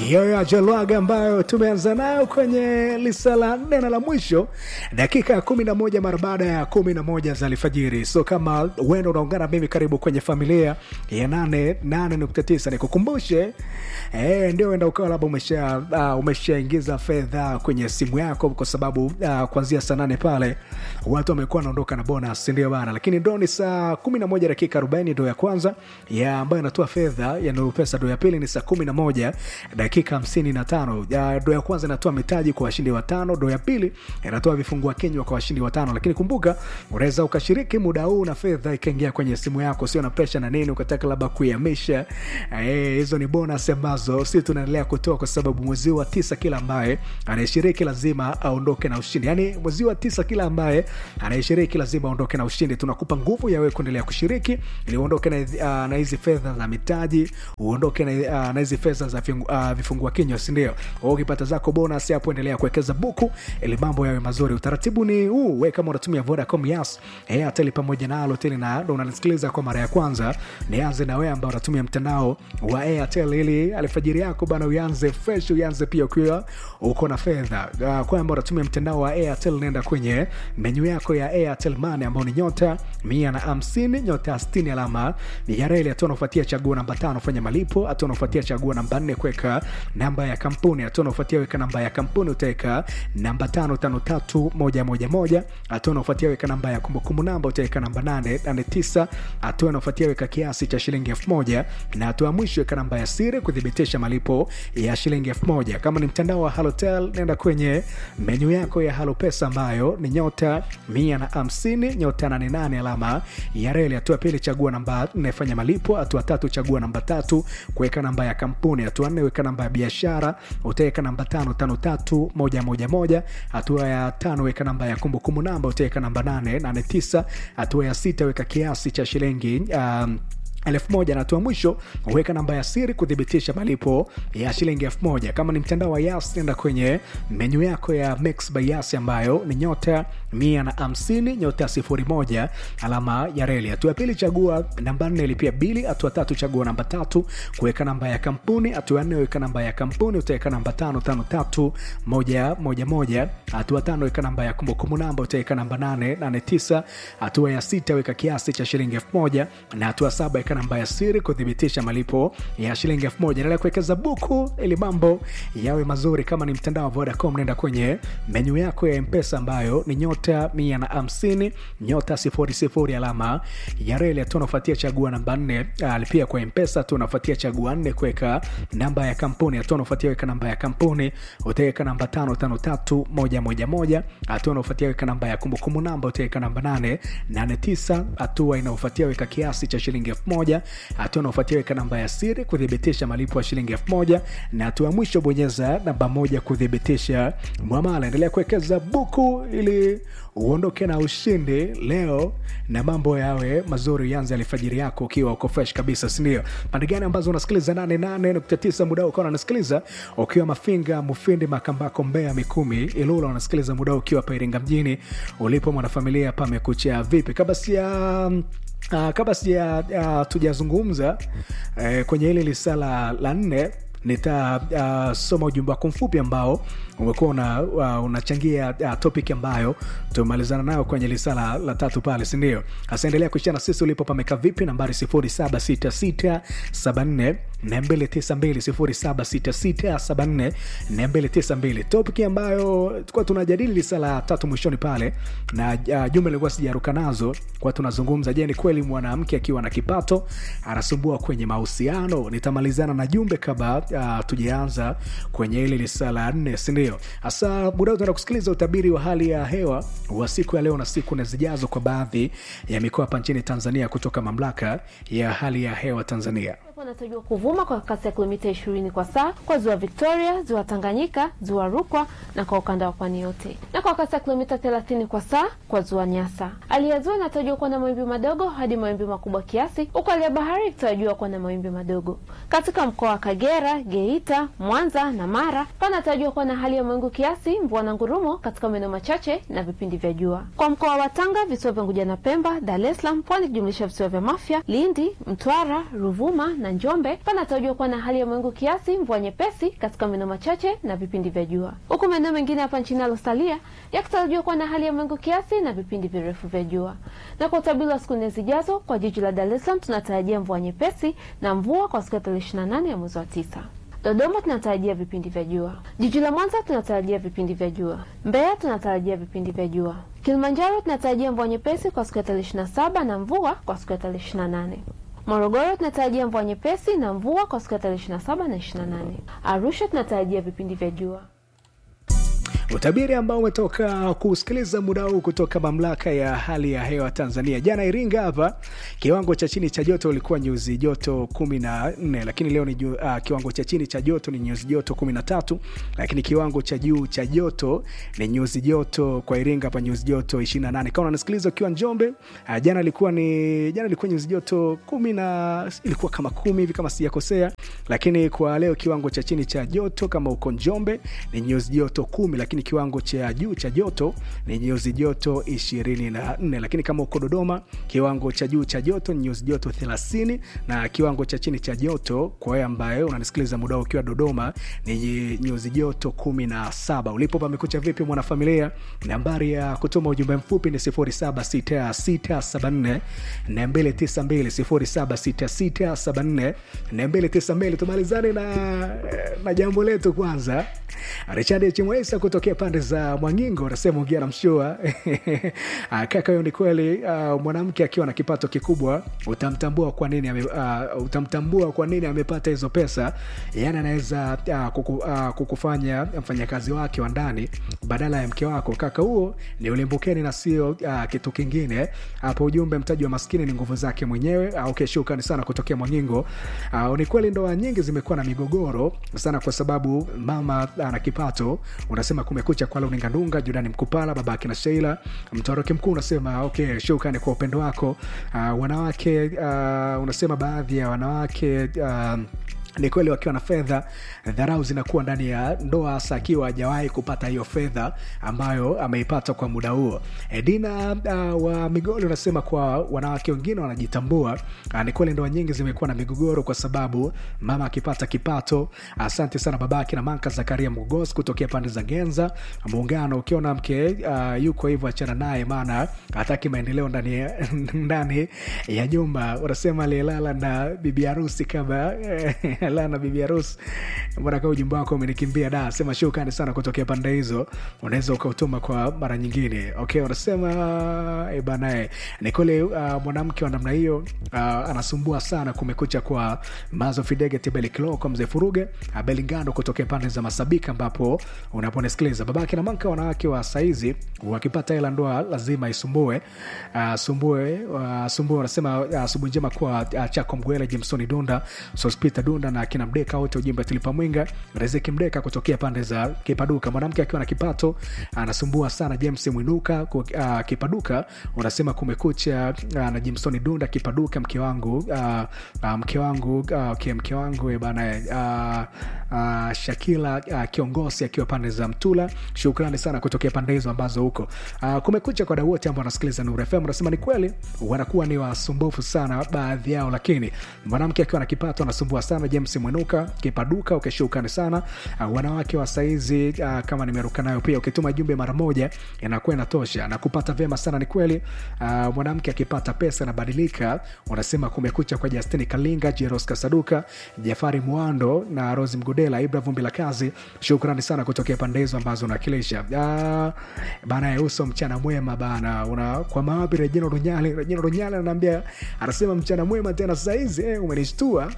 hiyo ya Jalwaga ambayo tumeanza nayo kwenye lisa la nne na la mwisho, dakika ya kumi na moja mara baada ya kumi na moja za alfajiri. So kama wendo unaungana mimi, karibu kwenye familia ya nane nane nukta tisa. Nikukumbushe eh, ndio enda ukawa labda umesha uh, umeshaingiza fedha kwenye simu yako, kwa sababu uh, kuanzia saa nane pale watu wamekuwa wanaondoka na bonus, ndio bana. Lakini ndo ni saa kumi na moja dakika arobaini ndo ya kwanza ya ambayo inatoa fedha ya Nuru Pesa. Ndo ya pili ni saa kumi na moja dakika hamsini na tano ndo ya kwanza inatoa mitaji kwa washindi watano, ndo ya pili inatoa vifungua kinywa kwa washindi watano. Lakini kumbuka, unaweza ukashiriki muda huu na fedha ikaingia kwenye simu yako, sio na presha na nini, ukataka labda kuihamisha. Hizo eh, ni bonus ambazo si tunaendelea kutoa kwa sababu mwezi wa tisa kila ambaye anayeshiriki lazima aondoke na ushindi. Yani mwezi wa tisa kila ambaye anayeshiriki lazima aondoke na ushindi. Tunakupa nguvu ya wewe kuendelea kushiriki ili uondoke na, uh, na hizi fedha za mitaji, uondoke na, uh, na hizi fedha za uh, vifungua kinywa, si ndio? Ukipata zako bonus hapo, endelea kuwekeza buku ili mambo yawe mazuri. Utaratibu ni huu, wewe kama unatumia Vodacom, Yas, Airtel pamoja na Halotel na ndo unanisikiliza kwa mara ya kwanza, nianze na wewe ambao unatumia mtandao wa Airtel ili alfajiri yako bana uanze fresh, uanze pia ukiwa uko na fedha. Uh, kwa ambao unatumia mtandao wa Airtel, nenda kwenye menyu yako ya Airtel Money ambao ni nyota mia na hamsini nyota sitini alama ya reli. Hatua unaofuatia chagua namba tano fanya malipo. Hatua unaofuatia chagua namba nne kuweka namba ya kampuni. Hatua unaofuatia weka namba ya kampuni, utaweka namba tano tano tatu moja moja moja. Hatua unaofuatia weka namba ya kumbukumbu namba, utaweka namba nane nane tisa. Hatua unaofuatia weka kiasi cha shilingi elfu moja na hatua mwisho weka namba ya siri kuthibitisha malipo ya shilingi elfu moja. Kama ni mtandao wa Halotel, nenda kwenye menyu yako ya Halo Pesa ambayo ni nyota mia na hamsini nyota nane nane alama ya reli. Hatua pili chagua namba nne fanya malipo. Hatua tatu chagua namba tatu kuweka namba ya kampuni. Hatua nne weka namba ya biashara, utaweka namba tano tano tatu moja moja moja. Hatua ya tano weka namba ya kumbukumbu namba, utaweka namba nane nane tisa. Hatua ya sita weka kiasi cha shilingi um, elfu moja na hatua mwisho weka namba ya siri kuthibitisha malipo ya shilingi elfu moja. Kama ni mtandao wa Yas, nenda kwenye menyu yako ya Mix by Yas ambayo ni nyota mia na hamsini nyota sifuri moja alama ya reli. Hatua ya pili chagua namba nne lipia bili. Hatua tatu chagua namba tatu kuweka namba ya kampuni. Hatua nne weka namba ya kampuni, utaweka namba tano tano tatu moja moja moja. Hatua tano weka namba ya kumbukumbu namba, utaweka namba nane nane tisa. Hatua ya sita weka kiasi cha shilingi elfu moja na hatua saba weka namba ya siri kuthibitisha malipo ya shilingi elfu moja. Endelea kuwekeza buku ili mambo yawe mazuri. Kama ni mtandao wa Vodacom, nenda kwenye menyu yako ya Mpesa ambayo ni nyota mia na hamsini nyota sifuri sifuri alama ya reli. Hatua unafuatia chagua namba nne alipia kwa Mpesa. Hatua unafuatia chagua nne kuweka namba ya kampuni. Hatua unafuatia weka namba ya kampuni, utaweka namba tano tano tatu moja moja moja. Hatua unafuatia weka namba ya kumbukumbu namba, utaweka namba nane nane tisa. Hatua inaofuatia weka kiasi cha shilingi elfu moja hatua unaofuatia weka namba ya siri kuthibitisha malipo ya shilingi elfu moja na hatua mwisho bonyeza namba moja kuthibitisha mwamala. Endelea kuwekeza buku ili uondoke na ushindi leo na mambo yawe mazuri. Yanze alfajiri yako ukiwa uko fresh kabisa, sindio? Pande gani ambazo unasikiliza 88.9 muda ukawa unasikiliza ukiwa Mafinga, Mufindi, Makambako, Mbeya, Mikumi, Ilula, unasikiliza muda ukiwa pa Iringa mjini ulipo mwanafamilia, pamekucha vipi? kabla sia Uh, kabla sija uh, tujazungumza uh, kwenye hili lisala la nne nitasoma uh, ujumbe wako mfupi ambao umekuwa una, uh, unachangia uh, topic ambayo tumemalizana nayo kwenye lisala la tatu pale, sindio? Hasa endelea kuishia na sisi ulipo pameka vipi, nambari 076674 292 076674 topic ambayo tulikuwa tunajadili lisala la tatu mwishoni pale, na uh, jumbe ilikuwa sijaruka nazo kwa tunazungumza, je, ni kweli mwanamke akiwa na kipato anasumbua kwenye mahusiano? Nitamalizana na jumbe kabla uh, tujaanza kwenye hili lisala la nne, sindio? Hasa muda utaenda kusikiliza utabiri wa hali ya hewa wa siku ya leo na siku na zijazo kwa baadhi ya mikoa hapa nchini Tanzania kutoka mamlaka ya hali ya hewa Tanzania. Unatarajiwa kuvuma kwa kasi ya kilomita 20 kwa saa kwa ziwa Victoria, ziwa Tanganyika, ziwa Rukwa na kwa ukanda wa pwani yote, na kwa kasi ya kilomita 30 kwa saa kwa ziwa Nyasa. Hali ya ziwa inatarajiwa kuwa na mawimbi madogo hadi mawimbi makubwa kiasi, huku hali ya bahari ikitarajiwa kuwa na mawimbi madogo. Katika mkoa wa Kagera, Geita, Mwanza na Mara panatarajiwa kuwa na hali ya mawingu kiasi, mvua na ngurumo katika maeneo machache na vipindi vya jua. Kwa mkoa wa Tanga, visiwa vya Unguja na Pemba, Dar es Salaam, pwani kijumlisha visiwa vya Mafia, Lindi, Mtwara, Ruvuma na na Njombe panatarajiwa kuwa na hali ya mawingu kiasi, mvua nyepesi katika maeneo machache na vipindi vya jua, huku maeneo mengine hapa nchini yalosalia yakitarajiwa kuwa na hali ya mawingu kiasi na vipindi virefu vya jua. Na kwa utabiri wa siku nne zijazo, kwa jiji la Dar es Salaam tunatarajia mvua nyepesi na mvua kwa siku ya tarehe 28 ya mwezi wa tisa. Dodoma tunatarajia vipindi vya jua. Jiji la Mwanza tunatarajia vipindi vya jua. Mbeya tunatarajia vipindi vya jua. Kilimanjaro tunatarajia mvua nyepesi kwa siku ya tarehe 27 na mvua kwa siku ya tarehe 28. Morogoro tunatarajia mvua nyepesi na mvua kwa siku ya tarehe 27 na 28. Arusha tunatarajia vipindi vya jua. Utabiri ambao umetoka kusikiliza muda huu kutoka mamlaka ya hali ya hewa Tanzania. Jana Iringa hapa kiwango cha chini cha joto ilikuwa nyuzi joto kumi na nne, lakini leo ni ju, uh, kiwango cha chini cha joto ni nyuzi joto kumi na tatu, lakini kiwango cha juu cha joto ni nyuzi joto kwa Iringa hapa nyuzi joto ishirini na nane. Kama unasikiliza ukiwa Njombe, uh, jana ilikuwa ni jana ilikuwa nyuzi joto kumi na ilikuwa kama kumi hivi kama sijakosea, lakini kwa leo kiwango cha chini cha joto kama uko Njombe ni nyuzi joto kumi, lakini kiwango cha juu cha joto ni nyuzi joto ishirini na nne lakini kama uko Dodoma kiwango cha juu cha joto ni nyuzi joto thelathini na kiwango cha chini cha joto kwa wewe ambaye unanisikiliza muda ukiwa Dodoma ni nyuzi joto kumi na saba. Ulipo pamekucha vipi mwanafamilia? Nambari ya kutuma ujumbe mfupi ni 076674 292 076674 tumalizane na, na jambo letu kwanza. Richard Chimwesa kutokea pande za Mwangingo unasema ongea na mshua kaka, hiyo ni kweli. Uh, mwanamke akiwa na kipato kikubwa utamtambua kwa nini ame, uh, utamtambua kwa nini amepata hizo pesa. Yani anaweza uh, kuku, uh, kukufanya mfanyakazi wake wa ndani badala ya mke wako. Kaka, huo ni ulimbukeni na sio uh, kitu kingine. Hapo ujumbe, mtaji wa maskini ni nguvu zake mwenyewe. Uh, okay, shukrani sana kutokea Mwangingo. Uh, ni kweli ndoa nyingi zimekuwa na migogoro sana kwa sababu mama ana kipato. Unasema kumekucha kwa Luningandunga, Judani Mkupala, babake na Sheila Mtoroki Mkuu unasema okay, shukrani kwa upendo wako. Uh, wanawake uh, unasema baadhi ya wanawake uh, ni kweli wakiwa na fedha, dharau zinakuwa ndani ya ndoa, hasa akiwa hajawahi kupata hiyo fedha ambayo ameipata kwa muda huo. Edina uh, wa Migoli unasema kwa wanawake wengine wanajitambua. Uh, ni kweli ndoa nyingi zimekuwa na migogoro kwa sababu mama akipata kipato. Asante uh, sana babake na Manka Zakaria Mgogosi kutokea pande za Genza Muungano. Ukiona mke uh, yuko hivyo, achana naye, maana hataki maendeleo ndani ndani ya nyumba. Unasema aliyelala na bibi harusi kama lana bibi harusi. Mbona kama ujumbe wako umenikimbia da, sema shukrani sana kutokea pande hizo, unaweza ukautuma kwa mara nyingine. Okay, unasema e bana, ni kweli uh, mwanamke wa namna hiyo uh, anasumbua sana. Kumekucha kwa Mazo Fidege Tibeli Kilo kwa mzee Furuge Belingando kutokea pande za Masabika, ambapo unaponisikiliza babake na manka, wanawake wa saizi wakipata hela ndoa lazima isumbue uh, sumbue uh, sumbue. Unasema asubuhi uh, njema kwa uh, Chako Mgwele Jimsoni Dunda Sospita Dunda na kina Mdeka wote, ujumbe tulipa mwinga Riziki Mdeka kutokea pande za Kipaduka. Mwanamke akiwa na kipato anasumbua sana. James Mwinuka uh, Kipaduka unasema kumekucha uh, na Jimsoni Dunda Kipaduka, mke wangu uh, uh, mke wangu uh, okay, mke wangu bana uh, uh, Shakila uh, kiongozi akiwa pande za Mtula. Shukrani sana kutokea pande hizo ambazo huko uh, kumekucha kwa dau wote ambao wanasikiliza Nuru FM. Unasema ni kweli wanakuwa ni wasumbufu sana baadhi yao, lakini mwanamke akiwa na kipato anasumbua sana. James Mwinuka Kipaduka, ukishukrani sana uh, wanawake wa saizi uh, kama nimeruka nayo pia, ukituma jumbe mara moja inakuwa inatosha na kupata vyema sana. Ni kweli uh, mwanamke akipata pesa anabadilika. Unasema kumekucha kwa Justini Kalinga, Jeros Kasaduka, Jafari Mwando na Rosi Mgudela, Ibra Vumbi la Kazi, shukrani sana kutokea pande hizo ambazo unakilisha uh, bana. Uso mchana mwema bana, una kwa mawapi Rejino Runyali, Rejino Runyali anaambia, anasema mchana mwema tena saizi eh, umenishtua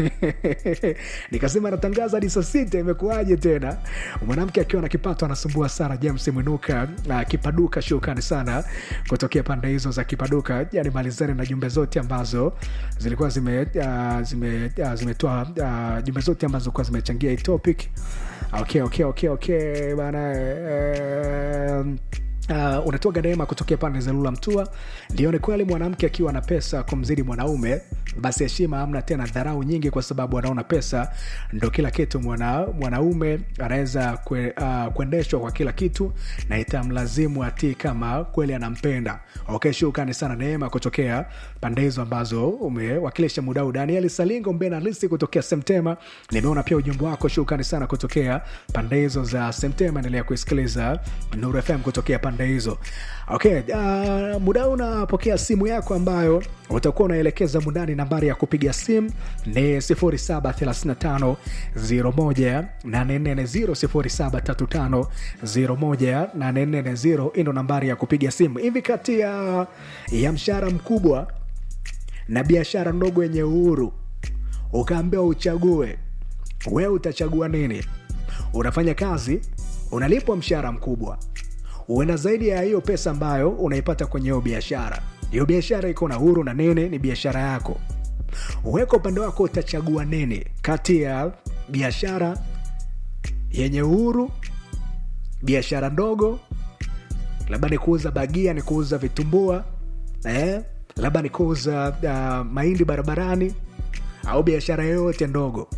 nikasema natangaza hadi saa sita, imekuwaje tena? Mwanamke akiwa na kipato anasumbua sana. James Mwinuka uh, Kipaduka, shukrani sana kutokea pande hizo za Kipaduka. Yani malizani na jumbe zote ambazo zilikuwa zime uh, zime uh, zimetoa uh, jumbe zote ambazo zilikuwa zimechangia hii topic. Okay, okay, okay, okay bana uh, Uh, unatoka neema kutokea pande za lula mtua ndio ni kweli mwanamke akiwa na pesa kumzidi mwanaume basi heshima amna tena dharau nyingi kwa sababu anaona pesa ndo kila kitu mwana, mwanaume anaweza kwe, uh, kuendeshwa kwa kila kitu na itamlazimu atii kama kweli anampenda okay shukrani sana neema kutokea pande hizo ambazo umewakilisha mudau daniel salingo mbena lisi kutokea semtema nimeona pia ujumbe wako shukrani sana kutokea pande hizo za semtema endelea kuisikiliza nuru fm kutokea pande hizo okay uh, muda unapokea simu yako ambayo utakuwa unaelekeza mundani nambari ya kupiga simu ni 0735 01 0735 01 ino nambari ya kupiga simu hivi kati ya, ya mshahara mkubwa na biashara ndogo yenye uhuru ukaambiwa uchague wewe utachagua nini unafanya kazi unalipwa mshahara mkubwa uenda zaidi ya hiyo pesa ambayo unaipata kwenye hiyo biashara hiyo biashara iko na huru na nini ni biashara yako weka upande wako utachagua nini kati ya biashara yenye uhuru biashara ndogo labda ni kuuza bagia ni kuuza vitumbua eh? labda ni kuuza uh, mahindi barabarani au biashara yoyote ndogo